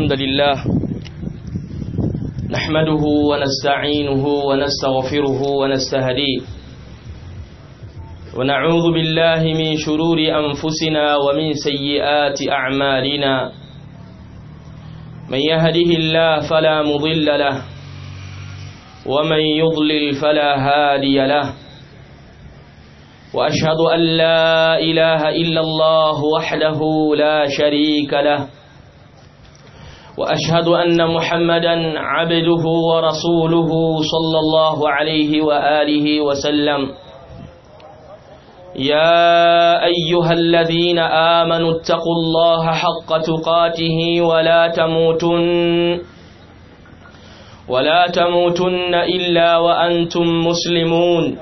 الحمد لله نحمده ونستعينه ونستغفره ونستهديه ونعوذ بالله من شرور أنفسنا ومن سيئات أعمالنا من يهده الله فلا مضل له ومن يضلل فلا هادي له وأشهد أن لا إله إلا الله وحده لا شريك له وأشهد أن محمدا عبده ورسوله صلى الله عليه وآله وسلم يا أيها الذين آمنوا اتقوا الله حق تقاته ولا تموتن ولا تموتن إلا وأنتم مسلمون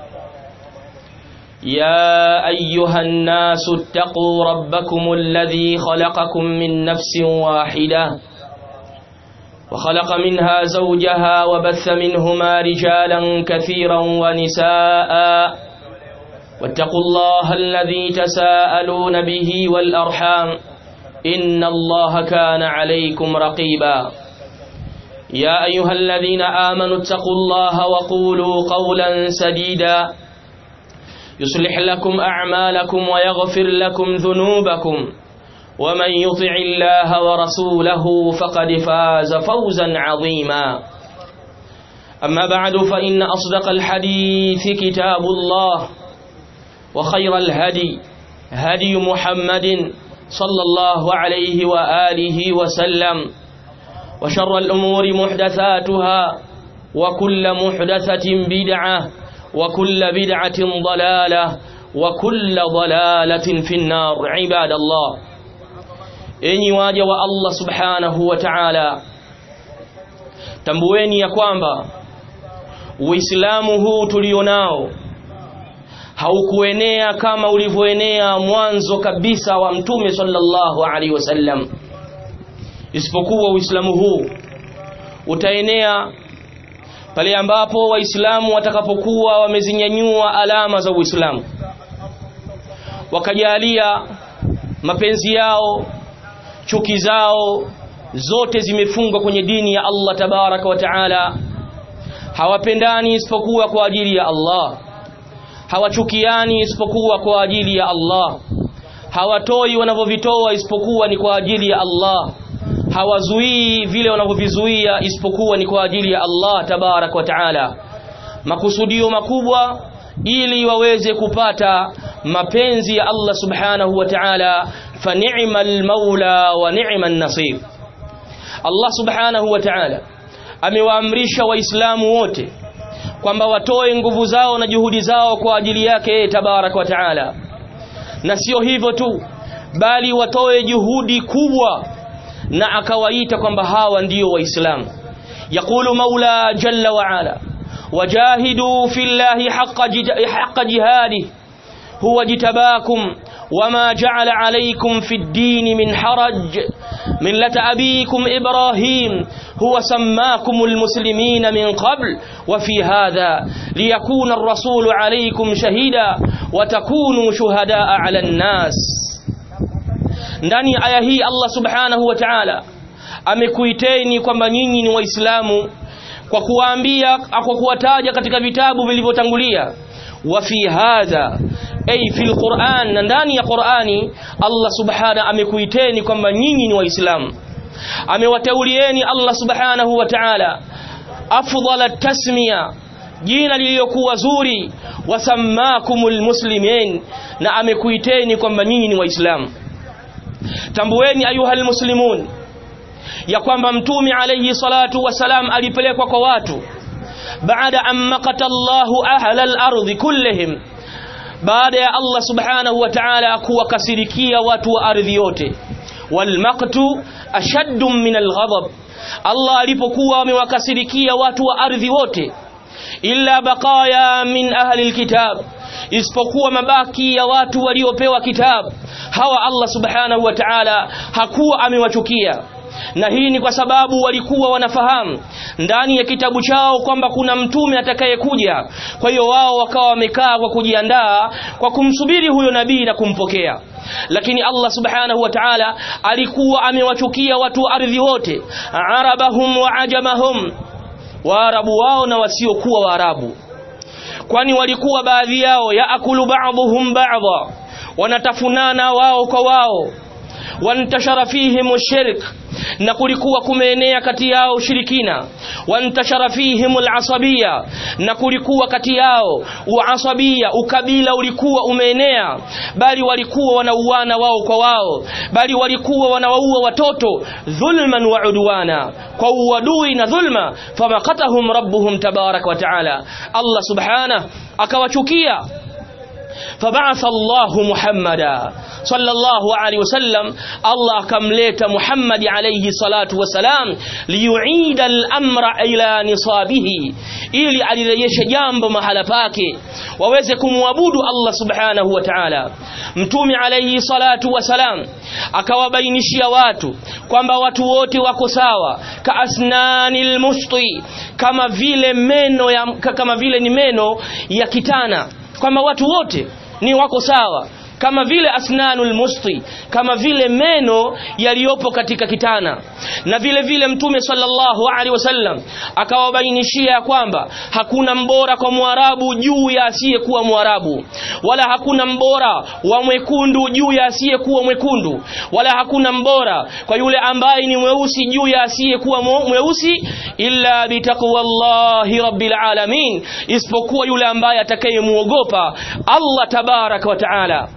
يا أيها الناس اتقوا ربكم الذي خلقكم من نفس واحدة وخلق منها زوجها وبث منهما رجالا كثيرا ونساء واتقوا الله الذي تساءلون به والأرحام إن الله كان عليكم رقيبا يا أيها الذين آمنوا اتقوا الله وقولوا قولا سديدا يصلح لكم أعمالكم ويغفر لكم ذنوبكم ومن يطع الله ورسوله فقد فاز فوزا عظيما أما بعد فإن أصدق الحديث كتاب الله وخير الهدي هدي محمد صلى الله عليه وآله وسلم وشر الأمور محدثاتها وكل محدثة بدعة وكل بدعة ضلالة وكل ضلالة في النار عباد الله enyi waja wa Allah subhanahu wa ta'ala tambueni ya kwamba uislamu huu tulionao haukuenea kama ulivyoenea mwanzo kabisa wa mtume sallallahu alaihi wasallam isipokuwa uislamu huu utaenea pale ambapo waislamu watakapokuwa wamezinyanyua alama za uislamu wakajalia mapenzi yao chuki zao zote zimefungwa kwenye dini ya Allah tabaraka wa taala hawapendani isipokuwa kwa ajili ya Allah hawachukiani isipokuwa kwa ajili ya Allah hawatoi wanavyovitoa isipokuwa ni kwa ajili ya Allah hawazuii vile wanavyovizuia isipokuwa ni kwa ajili ya Allah tabarak wa taala makusudio makubwa ili waweze kupata mapenzi ya Allah subhanahu wa ta'ala fa ni'mal maula wa ni'man nasir Allah subhanahu wa ta'ala amewaamrisha waislamu wote kwamba watoe nguvu zao na juhudi zao kwa ajili yake tabarak wa ta'ala na sio hivyo tu bali watoe juhudi kubwa na akawaita kwamba hawa ndio waislamu yaqulu maula jalla wa ala wajahidu fillahi haqqa jihadi huwa jitabakum وما جعل عليكم في الدين من حرج ملة أبيكم إبراهيم هو سماكم المسلمين من قبل وفي هذا ليكون الرسول عليكم شهيدا وتكونوا شهداء على الناس ndani ya aya hii Allah subhanahu wa ta'ala amekuiteni kwamba nyinyi ni waislamu kwa kuwaambia kwa kuwataja katika vitabu vilivyotangulia wa fi hadha ay fil Qur'an na ndani ya Qur'ani Allah subhanahu amekuiteni kwamba nyinyi ni waislamu amewateulieni Allah subhanahu wa ta'ala afdhala tasmiya jina lililokuwa zuri wasammakumul muslimin na amekuiteni kwamba nyinyi ni waislamu tambueni ayuhal muslimun ya kwamba mtume alayhi salatu wasalam alipelekwa kwa watu baada an maqata Allahu ahla al-ardhi kullihim baada ya Allah subhanahu wa ta'ala kuwakasirikia watu wa ardhi yote wal maqtu ashaddu min al-ghadab Allah alipokuwa amewakasirikia watu wa ardhi wote illa baqaya min ahli al-kitab isipokuwa mabaki ya watu waliopewa kitabu hawa Allah subhanahu wa ta'ala hakuwa amewachukia na hii ni kwa sababu walikuwa wanafahamu ndani ya kitabu chao kwamba kuna mtume atakayekuja kwa hiyo wao wakawa wamekaa kwa kujiandaa kwa kumsubiri huyo nabii na kumpokea lakini Allah subhanahu wa ta'ala alikuwa amewachukia watu wa ardhi wote arabahum wa ajamahum waarabu wao na wasiokuwa waarabu kwani walikuwa baadhi yao yaakulu ba'dhum ba'dha wanatafunana wao kwa wao wantashara fihim shirk na kulikuwa kumeenea kati yao ushirikina wantashara fihim alasabia na kulikuwa kati yao uasabia ukabila ulikuwa umeenea bali walikuwa wanauana wao kwa wao bali walikuwa wanawaua watoto dhulman wa udwana kwa uadui na dhulma famakatahum rabbuhum tabarak wa taala Allah subhanahu akawachukia فبعث الله محمدا صلى الله عليه وسلم الله كمليت محمد عليه الصلاة والسلام ليعيد الأمر إلى نصابه ili alirejeshe jambo mahala pake waweze kumwabudu Allah subhanahu wa ta'ala mtume alayhi salatu wasalam akawabainishia watu kwamba watu wote wako sawa ka asnanil mushti kama vile meno ya kama vile ni meno ya kitana kwamba watu wote ni wako sawa kama vile asnanul musti kama vile meno yaliyopo katika kitana na vile vile mtume sallallahu alaihi wasallam akawabainishia kwamba hakuna mbora kwa mwarabu juu ya asiyekuwa mwarabu wala hakuna mbora wa mwekundu juu ya asiyekuwa mwekundu wala hakuna mbora kwa yule ambaye ni mweusi juu ya asiyekuwa mweusi illa bitaqwallahi rabbil alamin isipokuwa yule ambaye atakayemuogopa Allah tabaraka wa taala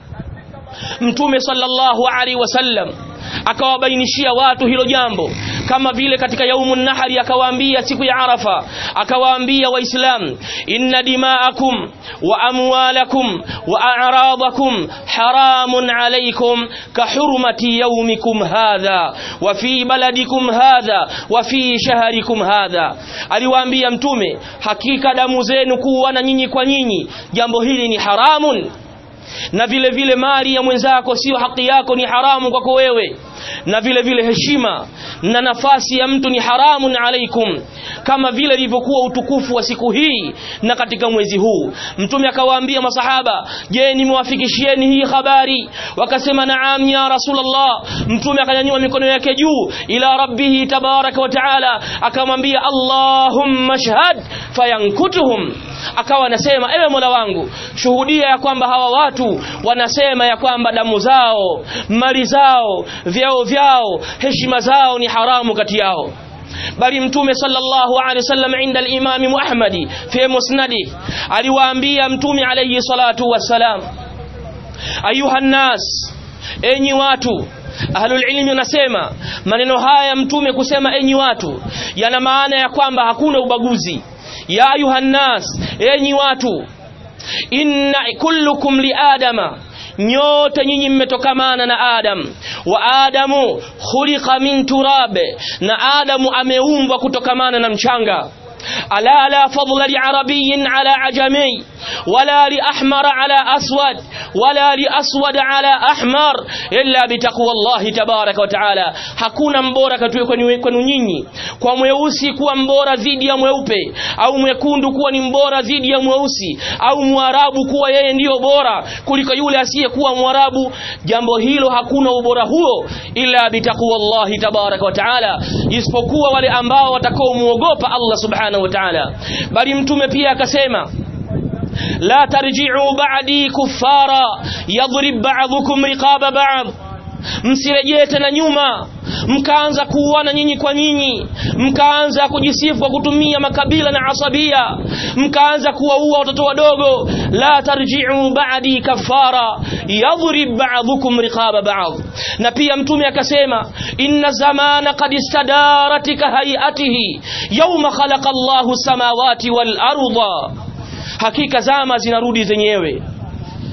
mtume sallallahu alaihi wasallam akawabainishia watu hilo jambo kama vile katika yaumun nahari akawaambia siku ya arafa akawaambia waislamu inna dima'akum wa amwalakum wa a'radakum haramun alaykum ka hurmati yawmikum hadha wa fi baladikum hadha wa fi shahrikum hadha aliwaambia mtume hakika damu zenu kuwa nyinyi kwa nyinyi jambo hili ni haramun na vile vile mali ya mwenzako sio haki yako ni haramu kwako wewe na vile vile heshima na nafasi ya mtu ni haramun alaikum kama vile ilivyokuwa utukufu wa siku hii na katika mwezi huu mtume akawaambia masahaba je nimewafikishieni hii habari wakasema naam ya rasulullah mtume akanyanyua mikono yake juu ila rabbihi tabaraka wa taala akamwambia allahumma shahad fayankutuhum akawa anasema ewe Mola wangu shuhudia ya kwamba hawa watu wanasema ya kwamba damu zao mali zao vyao vyao heshima zao ni haramu kati yao bali mtume sallallahu alaihi wasallam inda al-imam Ahmadi fi musnadi aliwaambia mtume alayhi salatu wassalam ayuha nas enyi watu ahlul ilmi wanasema maneno haya mtume kusema enyi watu yana maana ya kwamba hakuna ubaguzi ya ayuha nas enyi watu inna kullukum li adama nyote nyinyi mmetokamana na Adam wa Adamu khuliqa min turabe na Adamu ameumbwa kutokamana na mchanga ألا لا فضل لعربي على عجمي ولا لأحمر على أسود ولا لأسود على أحمر إلا بتقوى الله تبارك وتعالى hakuna mbora kwenu nyinyi kwa mweusi kuwa mbora dhidi ya mweupe au mwekundu kuwa ni mbora dhidi ya mweusi au mwarabu kuwa yeye ndiyo bora kuliko yule asiyekuwa mwarabu jambo hilo hakuna ubora huo ila bitaqwallahi tabaraka wa taala isipokuwa wale ambao watakaomuogopa Allah subhanahu wa ta'ala bali mtume pia akasema la tarji'u ba'di kuffara yadrib ba'dukum riqaba ba'd msirejee tena nyuma mkaanza kuuana nyinyi kwa nyinyi mkaanza kujisifu kwa kutumia makabila na asabia mkaanza kuwaua watoto wadogo la tarji'u ba'di kafara yadhrib ba'dukum riqaba ba'd na pia mtume akasema inna zamana qad istadarat ka hayatihi yawma khalaqa Allahu samawati wal arda hakika zama zinarudi zenyewe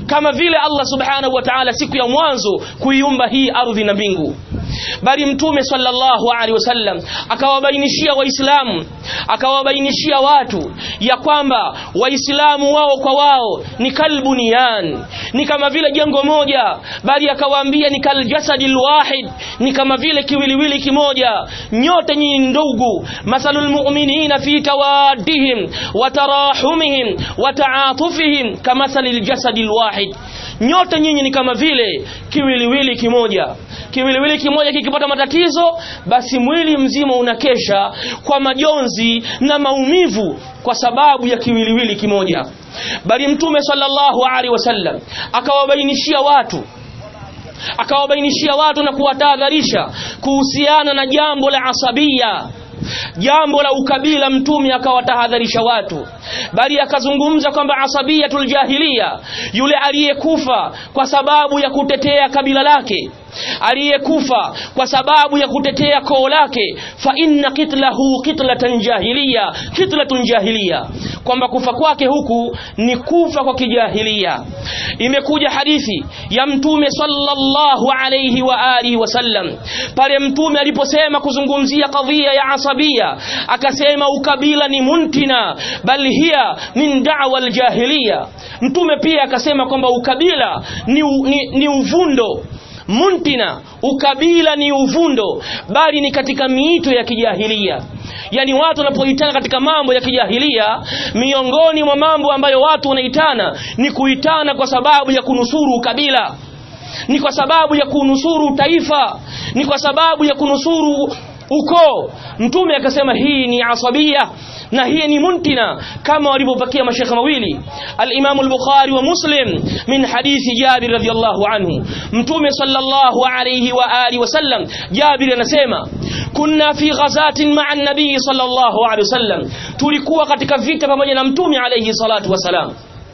kama vile Allah subhanahu wa ta'ala siku ya mwanzo kuiumba hii ardhi na mbingu bali mtume sallallahu alaihi wasallam akawabainishia waislamu akawabainishia watu ya kwamba waislamu wao kwa wao ni kalbuniyan ni kama vile jengo moja bali akawaambia ni kaljasadil wahid ni kama vile kiwiliwili kimoja nyote nyinyi ndugu masalul mu'minina fi tawaddihim wa tarahumihim wa ta'atufihim kamasalil jasadil wahid nyote nyinyi ni kama vile kiwiliwili kimoja kiwiliwili kimoja kikipata matatizo basi mwili mzima unakesha kwa majonzi na maumivu kwa sababu ya kiwiliwili kimoja bali mtume sallallahu alaihi wasallam akawabainishia watu akawabainishia watu na kuwatahadharisha kuhusiana na jambo la asabia jambo la ukabila mtume akawatahadharisha watu bali akazungumza kwamba asabiyatul jahiliya yule aliyekufa kwa sababu ya kutetea kabila lake aliyekufa kwa sababu ya kutetea koo lake fa inna kitlahu kitlatan jahiliya kitlatun jahiliya kwamba kufa kwake huku ni kufa kwa kijahilia imekuja hadithi ya mtume sallallahu alayhi wa alihi wasallam pale mtume aliposema kuzungumzia kadhia ya asabia akasema ukabila ni muntina bal hiya min da'wa aljahiliya mtume pia akasema kwamba ukabila ni, ni, ni uvundo muntina ukabila ni uvundo bali ni katika miito ya kijahilia yani watu wanapoitana katika mambo ya kijahilia miongoni mwa mambo ambayo watu wanaitana ni kuitana kwa sababu ya kunusuru ukabila ni kwa sababu ya kunusuru taifa ni kwa sababu ya kunusuru ukoo mtume akasema hii ni asabia na hii ni muntina kama walivyopakia mashekhe mawili al-Imam al-Bukhari wa Muslim min hadithi Jabir radhiyallahu anhu mtume sallallahu alayhi wa alihi wasallam Jabir anasema kunna fi ghazatin ma'a an-nabii sallallahu alayhi wasallam tulikuwa katika vita pamoja na mtume alayhi salatu wasalam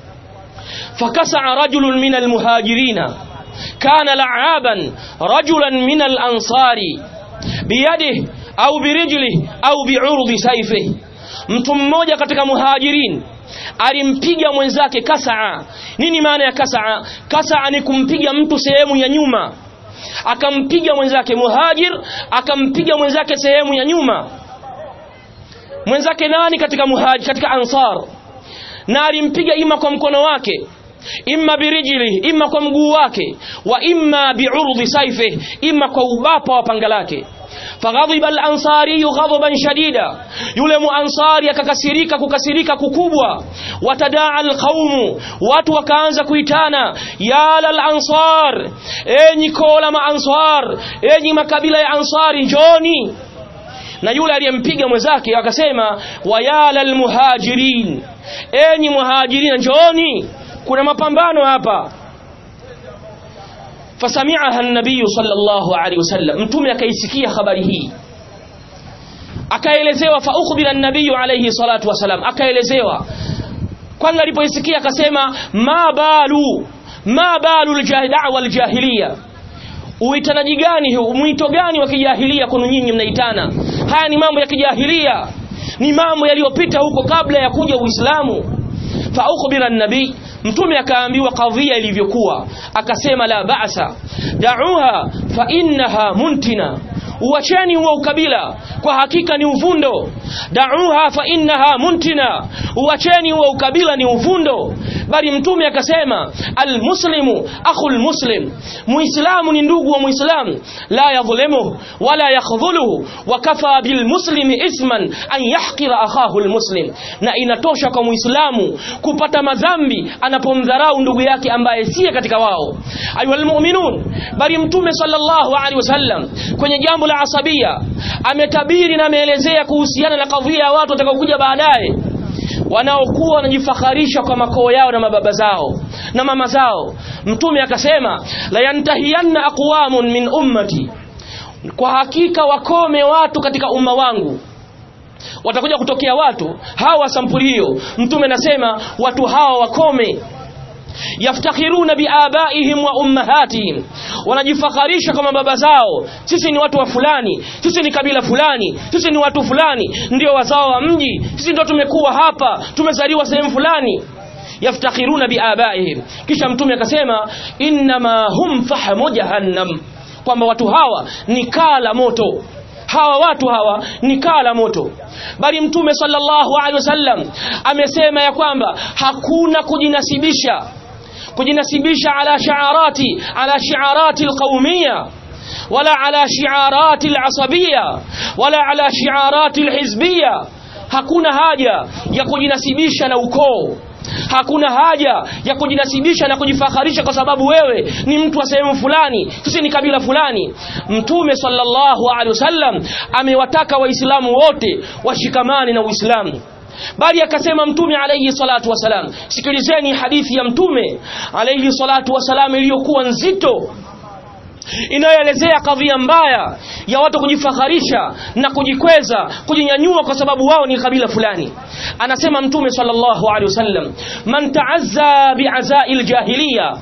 fakasa'a rajulun min al-muhajirina kana la'aban rajulan min al-ansari biyadihi au birijlihi au bi'urdi sayfihi mtu mmoja katika muhajirin alimpiga mwenzake kasaa nini maana ya kasaa kasaa ni kumpiga mtu sehemu ya nyuma akampiga mwenzake muhajir akampiga mwenzake sehemu ya nyuma mwenzake nani katika muhajir katika ansar na alimpiga ima kwa mkono wake imma birijli imma kwa mguu wake wa imma biurdi saife imma kwa ubapa wa panga lake faghadhiba al-ansari ghadaban shadida yule muansari akakasirika kukasirika kukubwa watadaa al-qaumu watu wakaanza kuitana ya al-ansar enyi kola maansar enyi makabila ya ansari njoni na yule aliyempiga mwenzake akasema wayala al-muhajirin enyi muhajirin njoni kuna mapambano hapa fasami'aha an-nabiy sallallahu alaihi wasallam mtume akaisikia habari hii akaelezewa fa ukhbira an-nabiy alayhi salatu wasalam akaelezewa kwanza alipoisikia akasema ma balu ma balu al-da'wa al-jahiliya uitanaji gani huu mwito gani wa kijahilia kwenu nyinyi mnaitana haya ni mambo ya kijahilia ni mambo yaliyopita huko kabla ya kuja uislamu fa ukhbira an-nabiy mtume akaambiwa kadhia ilivyokuwa akasema la ba'sa da'uha fa innaha muntina uacheni huo ukabila kwa hakika ni uvundo da'uha fa innaha muntina uacheni huo ukabila ni uvundo bali mtume akasema almuslimu akhul muslim muislamu ni ndugu wa muislamu la yadhlimuhu wala yakhdhuluhu wa kafa bilmuslimi isman an yahqira akhahu almuslim na inatosha kwa muislamu kupata madhambi anapomdharau ndugu yake ambaye siye katika wao ayuhal mu'minun bali mtume sallallahu alaihi wasallam kwenye jambo la asabia ametabiri na ameelezea kuhusiana na kadhia ya watu watakaokuja baadaye wanaokuwa wanajifakharisha kwa makoo yao na mababa zao na mama zao mtume akasema la yantahiyanna aqwamun min ummati kwa hakika wakome watu katika umma wangu watakuja kutokea watu hawa sampuli hiyo mtume anasema watu hawa wakome yaftakhiruna biabaihim wa ummahatihim wanajifakharisha kama baba zao sisi ni watu wa fulani sisi ni kabila fulani sisi ni watu fulani ndio wazao wa mji sisi ndio tumekuwa hapa tumezaliwa sehemu fulani yaftakhiruna biabaihim kisha mtume akasema innama hum fahmu jahannam kwamba watu hawa ni kaa la moto hawa watu hawa ni kaa la moto bali mtume sallallahu alaihi wasallam amesema ya kwamba hakuna kujinasibisha kujinasibisha ala shiarati ala shiarati alqaumiyya wala ala shiarati alasabiyya wala ala shiarati alhizbiyya hakuna haja ya kujinasibisha na ukoo hakuna haja ya kujinasibisha na kujifakharisha kwa sababu wewe ni mtu wa sehemu fulani sisi ni kabila fulani mtume sallallahu alaihi wasallam amewataka waislamu wote washikamane na uislamu bali akasema mtume alayhi salatu wasalam sikilizeni hadithi ya mtume alayhi salatu wasalam iliyokuwa nzito inayoelezea kadhia mbaya ya watu kujifakharisha na kujikweza kujinyanyua kwa sababu wao ni kabila fulani anasema mtume sallallahu alaihi wasallam man taazza bi'azail jahiliya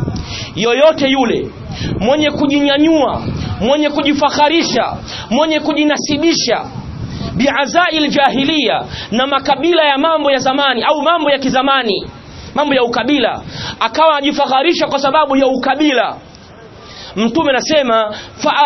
yoyote yule mwenye kujinyanyua mwenye kujifakharisha mwenye kujinasibisha bi'azail jahiliya na makabila ya mambo ya zamani au mambo ya kizamani mambo ya ukabila akawa anajifakharisha kwa sababu ya ukabila mtume anasema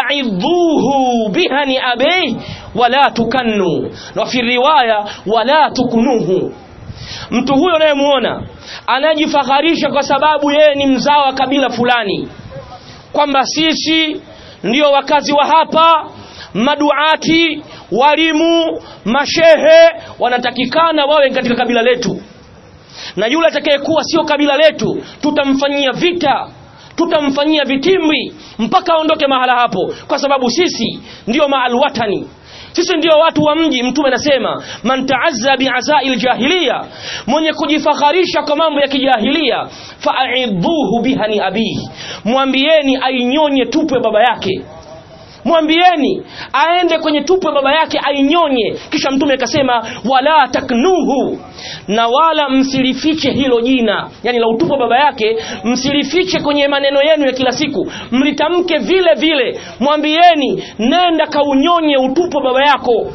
fa'idhuhu bihani abi wala tukannu na fi riwaya wala tukunuhu mtu huyo unayemuona anajifakharisha kwa sababu yeye ni mzao wa kabila fulani kwamba sisi ndio wakazi wa hapa maduati walimu mashehe wanatakikana wawe katika kabila letu na yule atakayekuwa sio kabila letu tutamfanyia vita tutamfanyia vitimbi mpaka aondoke mahala hapo kwa sababu sisi ndio maalwatani sisi ndio watu wa mji mtume anasema man taazza bi'azail jahiliya mwenye kujifakharisha kwa mambo ya kijahilia fa'idhuhu bihani abihi mwambieni ainyonye tupwe baba yake mwambieni aende kwenye tupo baba yake ainyonye kisha mtume akasema wala taknuhu na wala msilifiche hilo jina yani la utupo baba yake msilifiche kwenye maneno yenu ya kila siku mlitamke vile vile mwambieni nenda kaunyonye utupo baba yako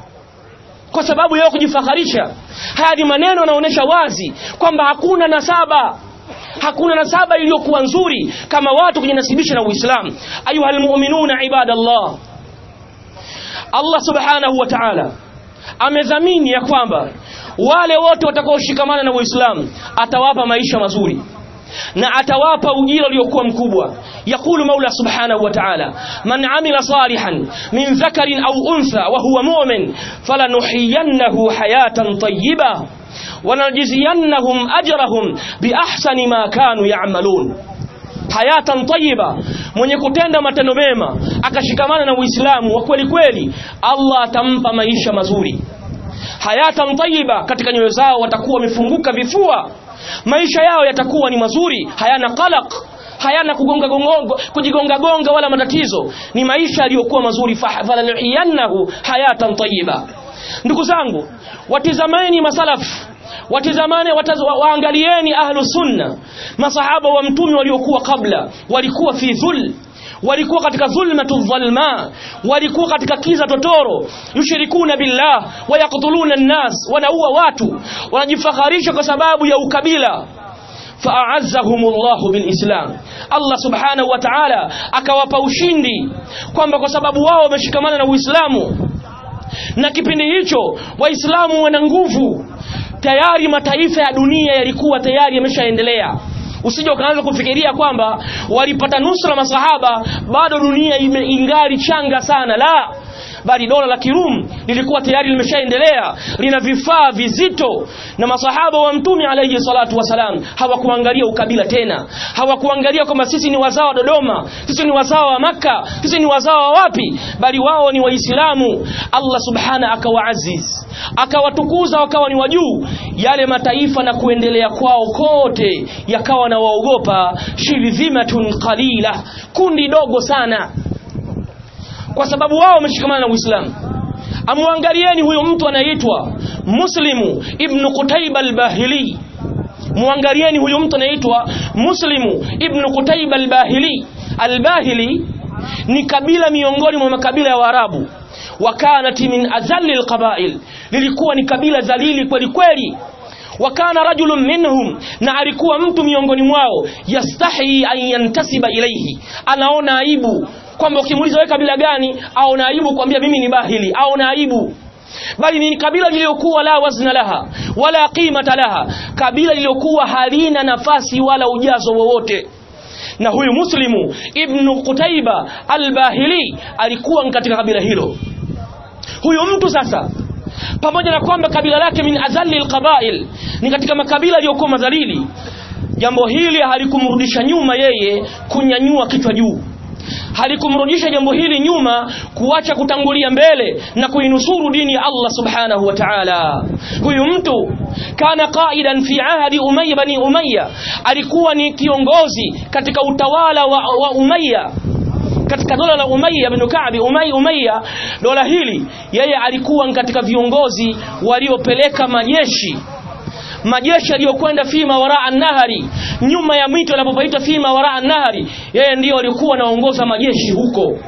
kwa sababu yao kujifakharisha haya ni maneno yanaonyesha wazi kwamba hakuna nasaba hakuna nasaba iliyokuwa nzuri kama watu kujinasibisha na Uislamu ayuha almu'minuna ibadallah Allah subhanahu wa ta'ala amedhamini ya kwamba wale wote watakaoshikamana na Uislamu atawapa maisha mazuri na atawapa ujira uliokuwa mkubwa يقول مولى سبحانه وتعالى من عمل صالحا من ذكر أو أنثى وهو مؤمن فلنحيينه حياة طيبة ونجزينهم أجرهم بأحسن ما كانوا يعملون hayatan tayyiba mwenye kutenda matendo mema akashikamana na Uislamu wa kweli kweli Allah atampa maisha mazuri hayatan tayyiba katika nyoyo zao watakuwa wamefunguka vifua maisha yao yatakuwa ni mazuri hayana qalaq hayana kugonga gongo kujigonga gonga wala matatizo ni maisha yaliyokuwa mazuri fahfalaniyannahu hayatan tayyiba ndugu zangu watizameni masalafu watizamane wataz, wa, waangalieni ahlu sunna masahaba wa mtume waliokuwa kabla walikuwa fi dhul walikuwa katika dhulmatu dhalma walikuwa katika kiza totoro yushirikuna billah wayaktuluna an-nas wanaua watu wanajifakharisha kwa sababu ya ukabila fa'azzahumullahu bilislam Allah subhanahu wa ta'ala akawapa ushindi kwamba kwa sababu wao wameshikamana na Uislamu na kipindi hicho waislamu wana nguvu tayari mataifa ya dunia yalikuwa tayari yameshaendelea usije ukaanza kufikiria kwamba walipata nusra masahaba bado dunia ingali changa sana la bali dola la Kirum lilikuwa tayari limeshaendelea lina vifaa vizito na masahaba wa mtume alayhi salatu wasalam hawakuangalia ukabila tena hawakuangalia kwamba sisi ni wazao wa Dodoma sisi ni wazao wa maka sisi ni wazao wa wapi bali wao ni waislamu Allah subhana akawaaziz akawatukuza wakawa ni wajuu yale mataifa na kuendelea kwao kote yakawa na waogopa shirzimatun qalila kundi dogo sana kwa sababu wao wameshikamana na Uislamu amwangalieni huyo mtu anaitwa Muslimu ibn Qutayba al-Bahili muangalieni huyo mtu anaitwa Muslimu ibn Qutayba al-Bahili al-Bahili ni kabila miongoni mwa makabila ya Waarabu wakanat min azalli alqabail lilikuwa ni kabila dhalili kweli kweli wa kana rajulun minhum na alikuwa mtu miongoni mwao yastahi an yantasiba ilaihi anaona aibu kwamba ukimuuliza wewe kabila gani aona aibu kwambia mimi ni bahili aona aibu bali ni kabila lililokuwa la wazna laha wala qimata laha kabila lililokuwa halina nafasi wala ujazo wowote na huyu muslimu ibnu qutaiba albahili alikuwa katika kabila hilo huyu mtu sasa pamoja na kwamba kabila lake min azali alqabail ni katika makabila yaliyokuwa madhalili jambo hili halikumrudisha nyuma yeye kunyanyua kichwa juu halikumrudisha jambo hili nyuma kuacha kutangulia mbele na kuinusuru dini ya Allah subhanahu wa ta'ala huyu mtu kana qaidan fi ahdi umayya bani umayya alikuwa ni kiongozi katika utawala wa, wa umayya katika dola la Umayya bin Ka'b Umayya Umayya dola hili yeye alikuwa katika viongozi waliopeleka majeshi majeshi yaliyokwenda fima waraa nahari nyuma ya mito yanapopaitwa fima waraa nahari yeye ndiyo alikuwa anaongoza majeshi huko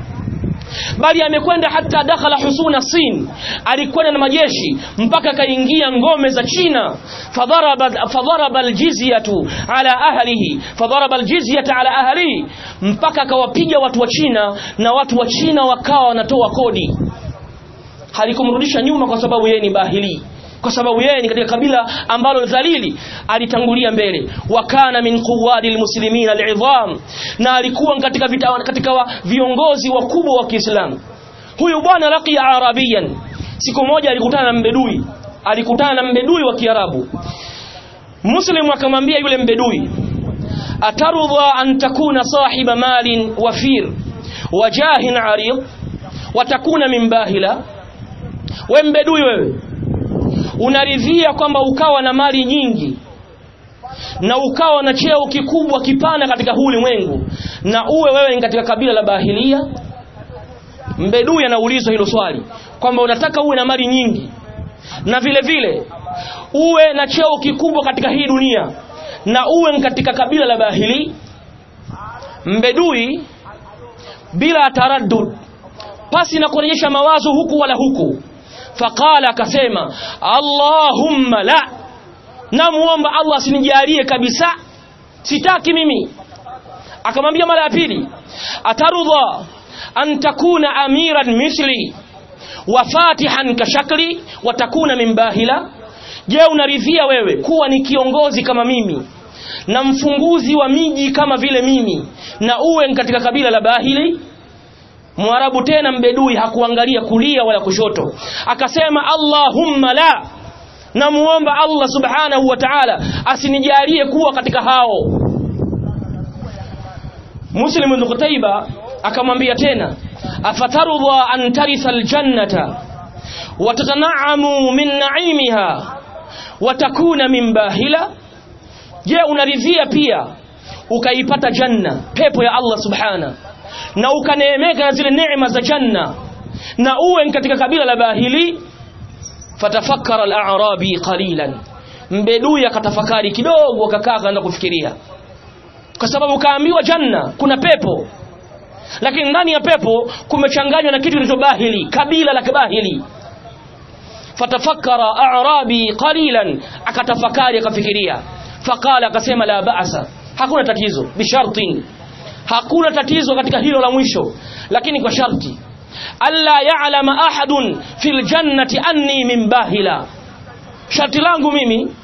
bali amekwenda hata dakhala husuna sin alikwenda na majeshi mpaka akaingia ngome za China fadharaba fadharaba aljizyatu ala ahlihi fadharaba aljizyata ala ahlihi mpaka akawapiga watu wa China na watu wa China wakawa wanatoa kodi halikumrudisha nyuma kwa sababu yeye ni bahili kwa sababu yeye ni katika kabila ambalo dhalili alitangulia mbele wakana min quwadi almuslimin al'idham na alikuwa katika vita, katika wa, viongozi wakubwa wa Kiislamu huyu bwana laqiya arabiyan siku moja alikutana na mbedui alikutana na mbedui wa Kiarabu Muslim akamwambia yule mbedui atarudha an takuna sahiba malin wafir wajahin arid watakuna min bahila we mbedui wewe unaridhia kwamba ukawa na mali nyingi na ukawa na cheo kikubwa kipana katika huu ulimwengu na uwe wewe ni katika kabila la bahilia mbedui anaulizwa hilo swali kwamba unataka uwe na mali nyingi na vile vile uwe na cheo kikubwa katika hii dunia na uwe katika kabila la bahili mbedui bila taraddud pasi na kurejesha mawazo huku wala huku faqala akasema allahumma la namuomba allah asinijalie kabisa sitaki mimi akamwambia mara ya pili atarudha an takuna amiran misli wa fatihan kashakli wa takuna min bahila je unaridhia wewe kuwa ni kiongozi kama mimi na mfunguzi wa miji kama vile mimi na uwe katika kabila la bahili Mwarabu tena mbedui hakuangalia kulia wala kushoto akasema Allahumma la namuomba Allah subhanahu wa ta'ala asinijalie kuwa katika hao Muslim ibn Qutayba akamwambia tena afatarudha an tarisa aljannata wa tatana'amu min na'imiha wa takuna min bahila je unaridhia pia ukaipata janna pepo ya Allah subhanahu na ukaneemeka na zile neema za janna na uwe katika kabila la bahili fatafakkara al-a'rabi qalilan mbedui akatafakari kidogo akakaa akaanza kufikiria kwa sababu kaambiwa janna kuna pepo lakini ndani ya pepo kumechanganywa na kitu kilichobahili kabila la kibahili fatafakkara a'rabi qalilan akatafakari akafikiria faqala akasema la ba'sa hakuna tatizo bishartin hakuna tatizo katika hilo la mwisho lakini kwa sharti alla ya'lama ahadun fil jannati anni min bahila sharti langu mimi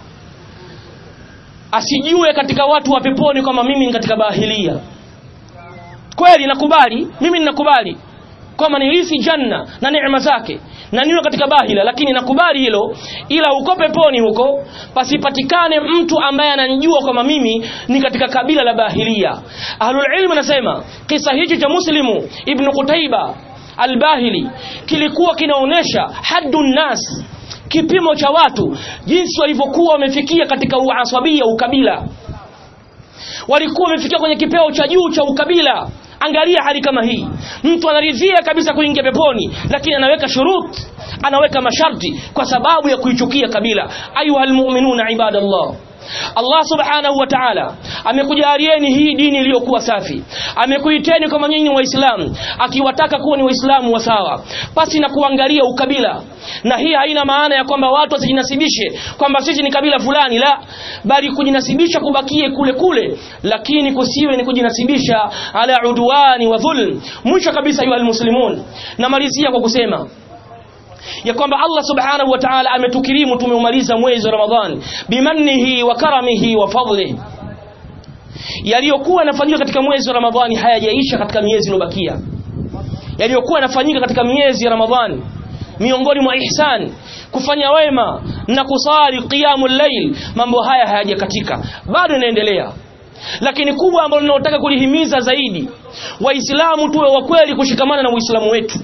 asijue katika watu wa peponi kama mimi ni katika bahilia kweli nakubali mimi ninakubali kwamba nilisi janna na neema zake na niwe katika bahila lakini nakubali hilo ila uko peponi huko pasipatikane mtu ambaye ananijua kwamba mimi ni katika kabila la bahilia ahlul ilm anasema kisa hichi cha muslimu ibn qutaiba albahili kilikuwa kinaonesha haddun nas kipimo cha watu jinsi walivyokuwa wamefikia katika uasabia ukabila walikuwa wamefikia kwenye kipeo cha juu cha ukabila angalia hali kama hii mtu anaridhia kabisa kuingia peponi lakini anaweka shurut anaweka masharti kwa sababu ya kuichukia kabila ayuha almu'minuna ibadallah Allah subhanahu wa ta'ala amekujalieni hii dini iliyokuwa safi amekuiteni kama nyinyi waislamu akiwataka kuwa ni waislamu wa sawa pasi na kuangalia ukabila na hii haina maana ya kwamba watu wasijinasibishe kwamba sisi ni kabila fulani la bali kujinasibisha kubakie kule kule lakini kusiwe ni kujinasibisha ala udwani wa dhulm mwisho kabisa ayu almuslimun namalizia kwa kusema ya kwamba Allah subhanahu wa ta'ala ametukirimu tumeumaliza mwezi wa Ramadhani bimannihi wa karamihi wa fadlihi yaliyokuwa yanafanyika katika mwezi wa Ramadhani hayajaisha katika miezi iliyobakia yaliyokuwa yanafanyika katika miezi ya Ramadhani miongoni mwa ihsan kufanya wema na kusali qiyamul layl mambo haya hayajakatika bado inaendelea lakini kubwa ambalo ninalotaka kulihimiza zaidi waislamu tuwe wa kweli kushikamana na uislamu wetu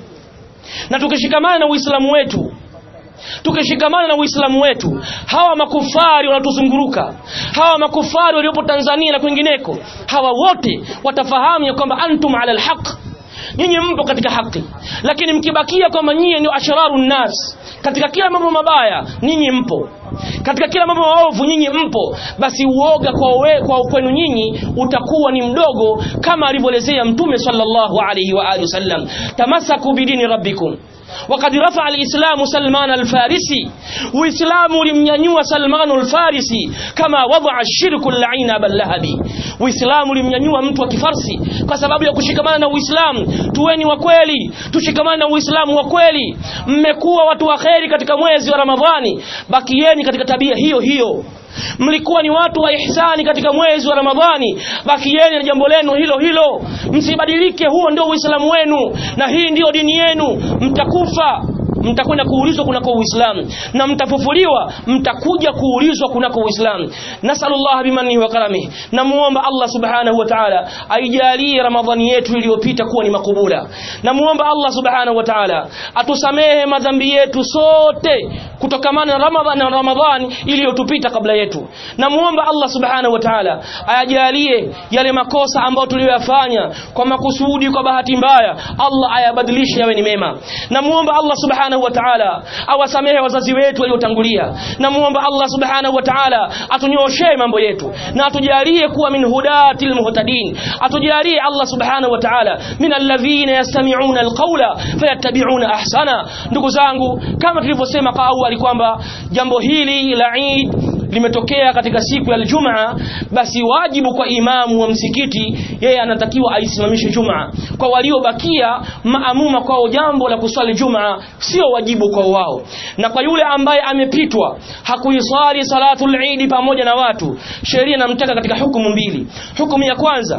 na tukishikamana na uislamu wetu tukishikamana na uislamu wetu hawa makufari wanatuzunguruka hawa makufari waliopo Tanzania na kwingineko hawa wote watafahamu ya kwamba antum ala alhaq nyinyi mpo katika haki lakini mkibakia kwamba nyinyi ndio ashraru nnas katika kila mambo mabaya nyinyi mpo katika kila mambo maovu nyinyi mpo basi uoga kwa, we, kwa kwenu nyinyi utakuwa ni mdogo kama alivyoelezea mtume sallallahu alayhi wa alihi wasallam tamasaku bidini rabbikum وقد رفع الإسلام سلمان الفارسي وإسلام لم ينوى سلمان الفارسي كما وضع الشرك اللعين أبا اللهبي وإسلام لم ينوى mtu wa kifarsi kwa sababu ya kushikamana na Uislamu tuweni wa kweli tushikamane na Uislamu wa kweli mmekuwa watu wa kheri katika mwezi wa Ramadhani bakieni katika tabia hiyo hiyo mlikuwa ni watu wa ihsani katika mwezi wa Ramadhani bakieni na jambo lenu hilo hilo msibadilike huo ndio uislamu wenu na hii ndiyo dini yenu mtakufa mtakwenda kuulizwa kunako uislamu na mtafufuliwa mtakuja kuulizwa kunako uislamu nasallallahu bimanihi wa karamihi namuomba Allah subhanahu wa ta'ala aijalie ramadhani yetu iliyopita kuwa ni makubula namuomba Allah subhanahu wa ta'ala atusamehe madhambi yetu sote kutokamana na ramadhani na ramadhani iliyotupita kabla yetu namuomba Allah subhanahu wa ta'ala ayajalie yale makosa ambayo tuliyoyafanya kwa makusudi kwa bahati mbaya Allah ayabadilishe yawe ni mema namuomba Allah subhanahu wa ta'ala awasamehe wazazi wetu waliotangulia namuomba Allah subhanahu wa ta'ala atunyoshe mambo yetu na atujalie kuwa min hudatil muhtadin atujalie Allah subhanahu wa ta'ala min alladhina yastami'una alqawla fayattabi'una ahsana ndugu zangu kama tulivyosema kwa awali kwamba jambo hili la Eid limetokea katika siku ya Ijumaa basi wajibu kwa imamu wa msikiti yeye anatakiwa aisimamishe Jumaa kwa waliobakia maamuma kwao jambo la kuswali Jumaa sio wajibu kwa wao na kwa yule ambaye amepitwa hakuiswali salatul Eid pamoja na watu sheria inamtaka katika hukumu mbili hukumu ya kwanza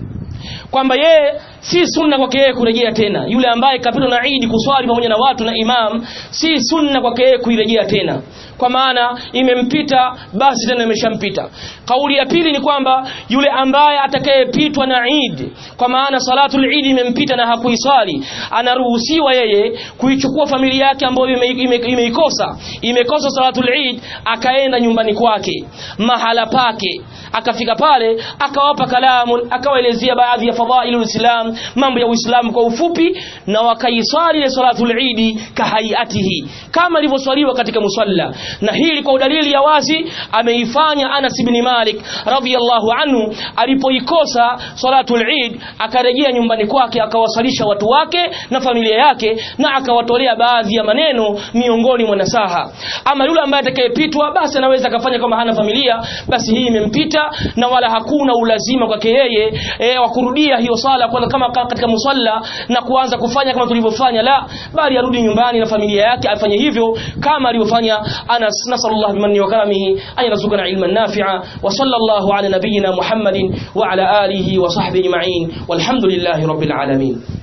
kwamba yeye si sunna kwake yeye kurejea tena yule ambaye kapitwa na Eid kuswali pamoja na watu na imam si sunna kwake yeye kuirejea tena kwa maana imempita basi tena imeshampita kauli ya pili ni kwamba yule ambaye atakayepitwa na Eid kwa maana salatul Eid imempita na hakuiswali anaruhusiwa yeye kuichukua familia yake ambayo imeikosa ime, ime imekosa salatul Eid akaenda nyumbani kwake mahala pake akafika pale akawapa kalamu akawaelezea baadhi ya fadhailu islam mambo ya uislamu kwa ufupi na wakaiswali ile salatul Eid kahaiatihi kama ilivyoswaliwa katika musalla na hili kwa dalili ya wazi ameifanya Anas ibn Malik radhiyallahu anhu alipoikosa salatul Eid akarejea nyumbani kwake akawasalisha watu wake na familia yake na akawatolea baadhi ya maneno miongoni mwa nasaha ama yule ambaye atakayepitwa basi anaweza akafanya kama hana familia basi hii imempita na wala hakuna ulazima kwake yeye e, wa kurudia hiyo sala kwa kama katika musalla na kuanza kufanya kama tulivyofanya la bali arudi nyumbani na familia yake afanye hivyo kama alivyofanya Anas nasallallahu bimanni wa karamihi an yarzuqana ilman nafi'a wa sallallahu ala nabiyyina Muhammadin wa ala alihi wa sahbihi ajma'in walhamdulillahi rabbil alamin